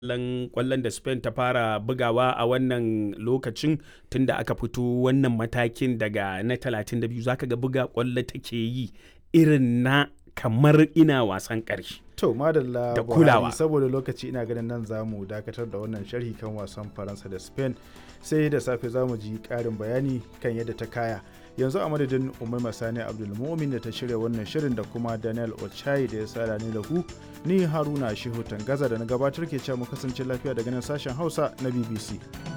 kallon kwallon da Spain ta fara bugawa a wannan lokacin tunda aka fito wannan matakin daga na 32 zaka ga buga kwallo take yi irin na kamar ina wasan ƙarshe. To madalla Da Buhari, kulawa. saboda lokaci ina ganin nan za mu dakatar da wannan sharhi kan wasan Faransa da Spain sai da safe za mu ji ƙarin bayani kan yadda ta kaya. Yanzu a madadin Umaima Sani Abdulmumin da ta shirya wannan shirin da kuma Daniel Ochai da ya sada ni da ku ni Haruna Shehu Tangaza da na gabatar ke cewa mu kasance lafiya daga nan sashen Hausa na BBC.